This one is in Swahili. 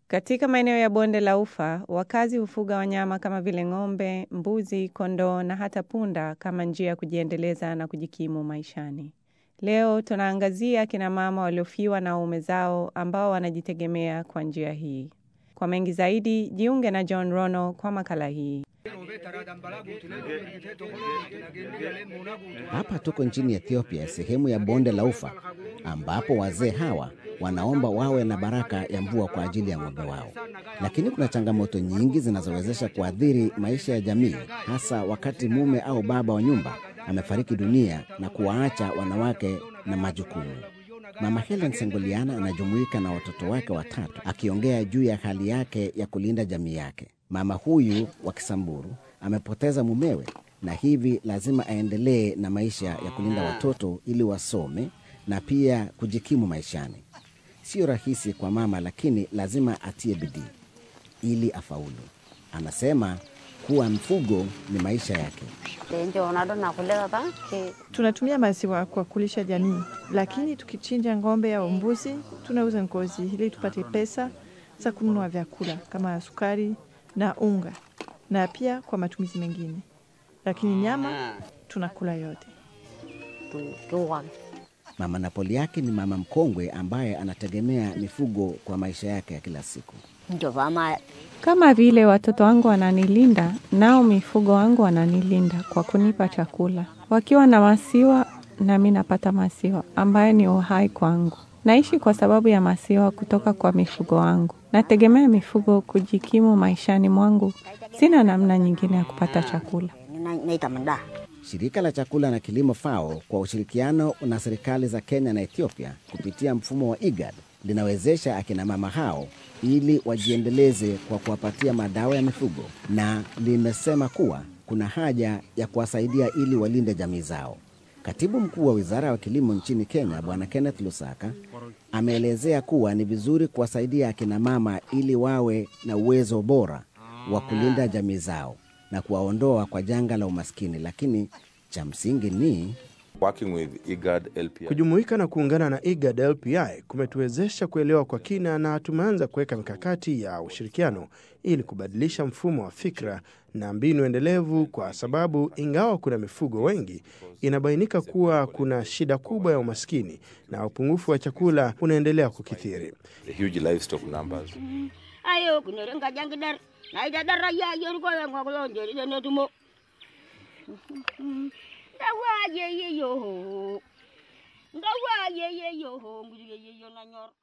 Katika maeneo ya bonde la Ufa, wakazi hufuga wanyama kama vile ng'ombe, mbuzi, kondoo na hata punda kama njia ya kujiendeleza na kujikimu maishani. Leo tunaangazia kina mama waliofiwa na waume zao ambao wanajitegemea kwa njia hii. Kwa mengi zaidi, jiunge na John Rono kwa makala hii. Hapa tuko nchini Ethiopia, sehemu ya bonde la Ufa, ambapo wazee hawa wanaomba wawe na baraka ya mvua kwa ajili ya ng'ombe wao. Lakini kuna changamoto nyingi zinazowezesha kuathiri maisha ya jamii, hasa wakati mume au baba wa nyumba amefariki dunia na kuwaacha wanawake na majukumu. Mama Helen Sengoliana anajumuika na watoto wake watatu akiongea juu ya hali yake ya kulinda jamii yake. Mama huyu wa Kisamburu amepoteza mumewe na hivi lazima aendelee na maisha ya kulinda watoto ili wasome na pia kujikimu maishani. Sio rahisi kwa mama, lakini lazima atie bidii ili afaulu. Anasema kuwa mfugo ni maisha yake. Tunatumia maziwa kwa kulisha jamii, lakini tukichinja ng'ombe au mbuzi tunauza ngozi ili tupate pesa za kununua vyakula kama sukari na unga, na pia kwa matumizi mengine, lakini nyama tunakula yote. Mama Napoli yake ni mama mkongwe ambaye anategemea mifugo kwa maisha yake ya kila siku. Kama vile watoto wangu wananilinda, nao mifugo wangu wananilinda kwa kunipa chakula. Wakiwa na maziwa, nami napata maziwa ambayo ni uhai kwangu. Naishi kwa sababu ya maziwa kutoka kwa mifugo wangu. Nategemea mifugo kujikimu maishani mwangu. Sina namna nyingine ya kupata chakula. Shirika la chakula na kilimo FAO kwa ushirikiano na serikali za Kenya na Ethiopia kupitia mfumo wa IGAD linawezesha akina mama hao ili wajiendeleze kwa kuwapatia madawa ya mifugo, na limesema kuwa kuna haja ya kuwasaidia ili walinde jamii zao. Katibu mkuu wa wizara ya kilimo nchini Kenya, Bwana Kenneth Lusaka, ameelezea kuwa ni vizuri kuwasaidia akina mama ili wawe na uwezo bora wa kulinda jamii zao na kuwaondoa kwa janga la umaskini, lakini cha msingi ni Working with IGAD LPI. Kujumuika na kuungana na IGAD LPI kumetuwezesha kuelewa kwa kina na tumeanza kuweka mikakati ya ushirikiano ili kubadilisha mfumo wa fikra na mbinu endelevu, kwa sababu ingawa kuna mifugo wengi, inabainika kuwa kuna shida kubwa ya umaskini na upungufu wa chakula unaendelea kukithiri. The huge livestock numbers. ayo kunere ngajangidar naidadara ya yorko ngogolonjeri netumo ndawa ye ye yo ndawa ye ye yo nguje ye yo nanyor